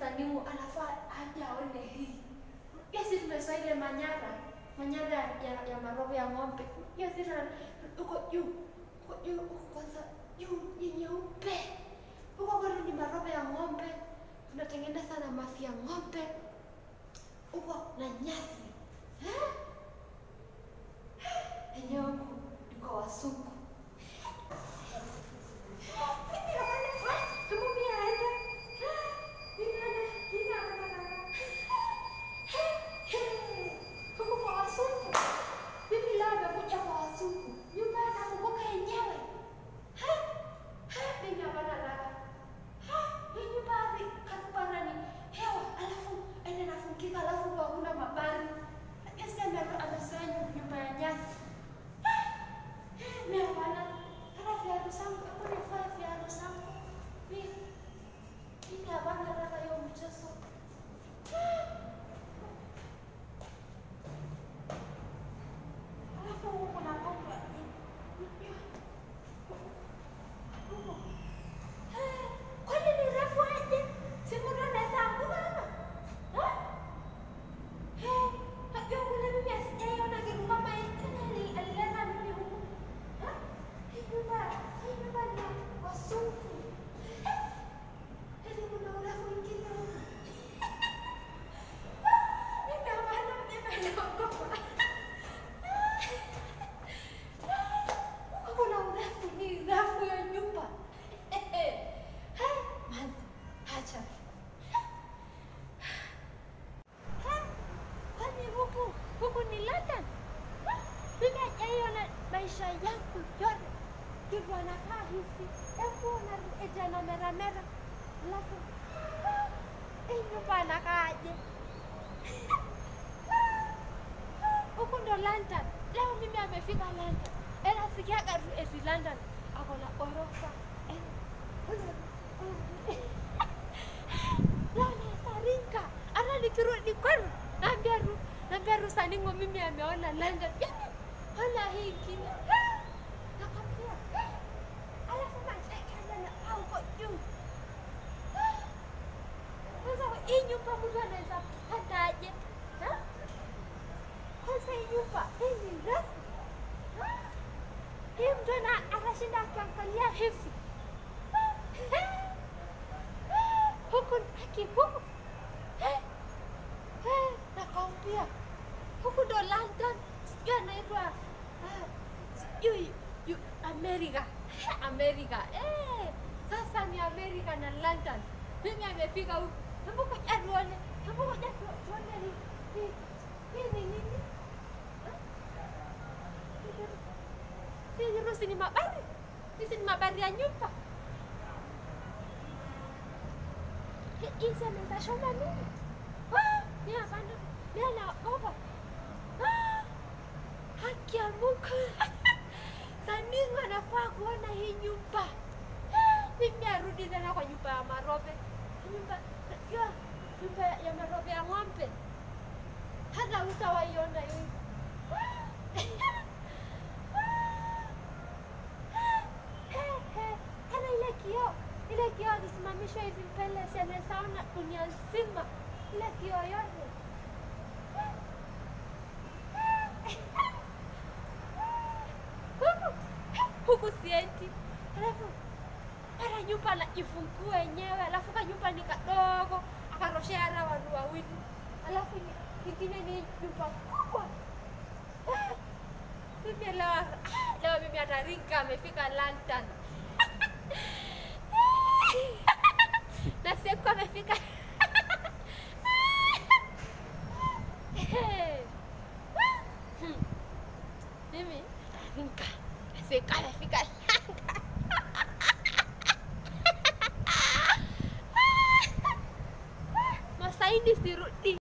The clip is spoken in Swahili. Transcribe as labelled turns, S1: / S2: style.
S1: Sanimu anafaa aje aone hii. Hiyo si tumesoa ile manyara, manyara ya, ya maroho ya ng'ombe. Hiyo si tuna uko juu, uko juu, uko kwanza juu ni nyeupe. Huko kwetu ni maroho ya ng'ombe, tunatengeneza na mafi ya ng'ombe huko na nyasi Eh? enyewe huku iko wasungu huku kwa wasungu mimi leo amekuja kwa wasungu nyumba yanafunguka yenyewe mimi hapana lala hii nyumba kakubana ni hewa alafu ende nafungika alafu ndo hakuna mabari esi amezoea nyumba ya nyasi mimi hapana hata viatu zangu hebu nivae viatu zangu mimi mimi hapana lala hiyo mchezo alafu huku kuna bomba kwani ni refu aje? Si mtu anaweza anguka hapa? Eh? Eh, najua kule mimi asijaiona kitu kama hii. Tena ali- alileta mimi huku. Eh? Hii nyumba, hii nyumba ni ya wazungu. Eh? Yaani kuna urefu mwingine huku. Mimi hapana, mimi naogopa. Huku kuna urefu, ni refu ya nyumba. Man, hacha. Kwani huku huku ni London? Mimi hajaiona maisha yangu yote. Kitu anakaa hivi, hebu ona eja na mera mera, alafu hii nyumba anakaaje? Huku ndo London. Leo mimi amefika London. Ena sikiaga tu eti London ako na ghorofa. Leo nasarinka. Hata nikirudi kwenu naambia ru naambia Rusaningo mimi ameona London. Yaani ona hii ingine. Nakwambia. Alafu machekele na au kwa juu. Sasa hii nyumba mtu anaweza pata aje? Ha? Kwanza hii nyumba hii ni refu. Ha? Hii mtu ana anashinda akiangalia hivi. Huku haki huku. Nakwambia huku ndo London, sijui anaitwa ah, sijui yu- Amerika. Amerika. Eh, sasa ni Amerika na London. Mimi amefika huku. Hebu ngoja tuone. Hebu ngoja tu- tuone ni ni- hii ni nini? Hii Urusi ni mabari. Hizi ni mabari ya nyumba. Hi- Hizi anaweza shona nini? Ah, Mimi hapana. Mimi naogopa. Ah, Haki ya Mungu. Saningo anafaa kuona hii nyumba. Ah, Mimi arudi tena kwa nyumba ya marobe. Nyumba ya nyumba ya marobe ya ng'ombe. Hata utawaiona hii. Hata ile kioo, ile kioo akisimamishwa hivi mbele, si anaweza ona dunia nzima, ile kioo yote. Huku huku siendi, alafu para nyumba najifungua wenyewe, alafu ka nyumba ni kadogo, akaroshea hata watu wawili, alafu ni- kingine ni nyumba kubwa. Mimi leo, leo mimi atarinka amefika London. na siku amefika Hmm. mimi atarinka siku amefika London. Masaini sirudi